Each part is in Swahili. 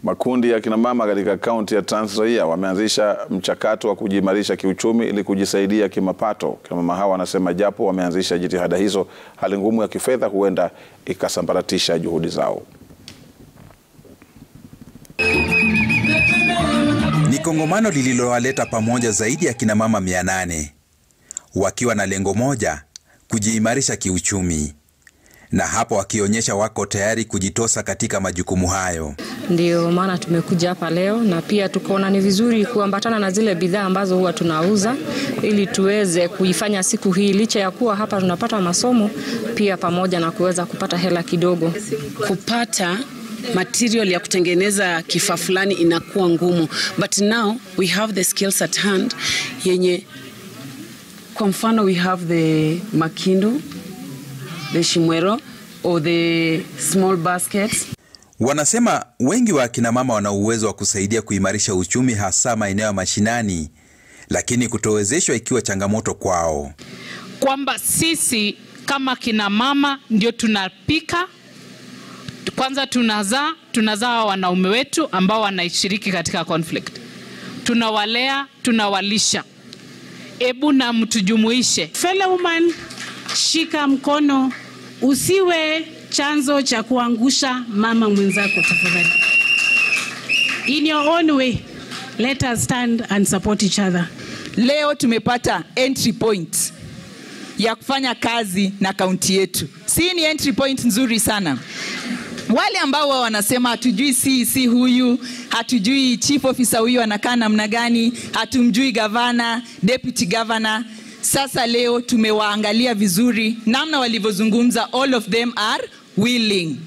Makundi ya kinamama katika kaunti ya Trans Nzoia wameanzisha mchakato wa kujiimarisha kiuchumi ili kujisaidia kimapato. Kinamama hawa wanasema japo wameanzisha jitihada hizo, hali ngumu ya kifedha huenda ikasambaratisha juhudi zao. Ni kongamano lililowaleta pamoja zaidi ya kinamama 800 wakiwa na lengo moja, kujiimarisha kiuchumi, na hapo wakionyesha wako tayari kujitosa katika majukumu hayo. Ndio maana tumekuja hapa leo, na pia tukaona ni vizuri kuambatana na zile bidhaa ambazo huwa tunauza ili tuweze kuifanya siku hii, licha ya kuwa hapa tunapata masomo pia, pamoja na kuweza kupata hela kidogo. Kupata material ya kutengeneza kifaa fulani inakuwa ngumu, but now we have the skills at hand yenye kwa mfano we have the makindu the shimwero or the small baskets Wanasema wengi wa akina mama wana uwezo wa kusaidia kuimarisha uchumi, hasa maeneo ya mashinani, lakini kutowezeshwa ikiwa changamoto kwao. kwamba sisi kama kina mama ndio tunapika kwanza, tunazaa tunazaa wanaume wetu ambao wanashiriki katika conflict, tunawalea tunawalisha. Ebu na mtujumuishe Fellow woman, shika mkono, usiwe chanzo cha kuangusha mama mwenzako tafadhali. In your own way, let us stand and support each other. Leo tumepata entry point ya kufanya kazi na kaunti yetu. Si ni entry point nzuri sana. Wale ambao wao wanasema hatujui CEC huyu, hatujui chief officer huyu anakaa namna gani, hatumjui gavana, deputy governor. Sasa leo tumewaangalia vizuri namna walivyozungumza, all of them are willing.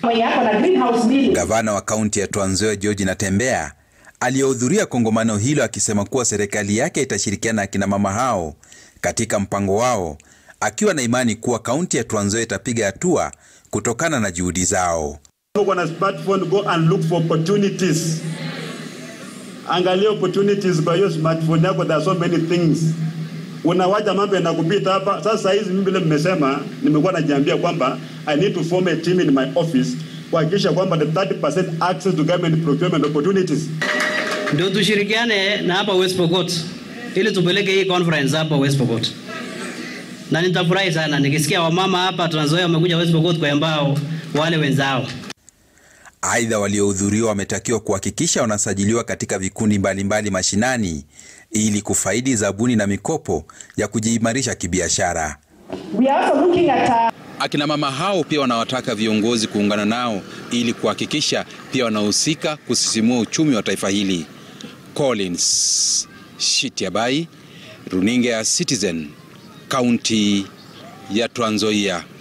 Gavana wa kaunti ya Trans Nzoia George Natembeya aliyehudhuria kongamano hilo akisema kuwa serikali yake itashirikiana na akina mama hao katika mpango wao, akiwa na imani kuwa kaunti ya Trans Nzoia itapiga hatua kutokana na juhudi zao. Uko na smartphone, go and look for opportunities. Angalia opportunities kwa hiyo smartphone yako, there are so many things. Unawacha mambo yanakupita hapa. Sasa hizi mimi vile mmesema, nimekuwa najiambia kwamba I need to form a team in my office kuhakikisha kwamba the 30% access to government procurement opportunities. Ndio tushirikiane na hapa West Pokot ili tupeleke hii conference hapa West Pokot, na nitafurahi sana nikisikia wamama hapa Trans Nzoia wamekuja West Pokot kwa ambao wale wenzao Aidha, waliohudhuriwa wametakiwa kuhakikisha wanasajiliwa katika vikundi mbalimbali mbali mashinani ili kufaidi zabuni na mikopo ya kujiimarisha kibiashara. Akina mama hao pia wanawataka viongozi kuungana nao ili kuhakikisha pia wanahusika kusisimua uchumi wa taifa hili. Collins Shitiabai, runinga ya Citizen, kaunti ya Trans Nzoia.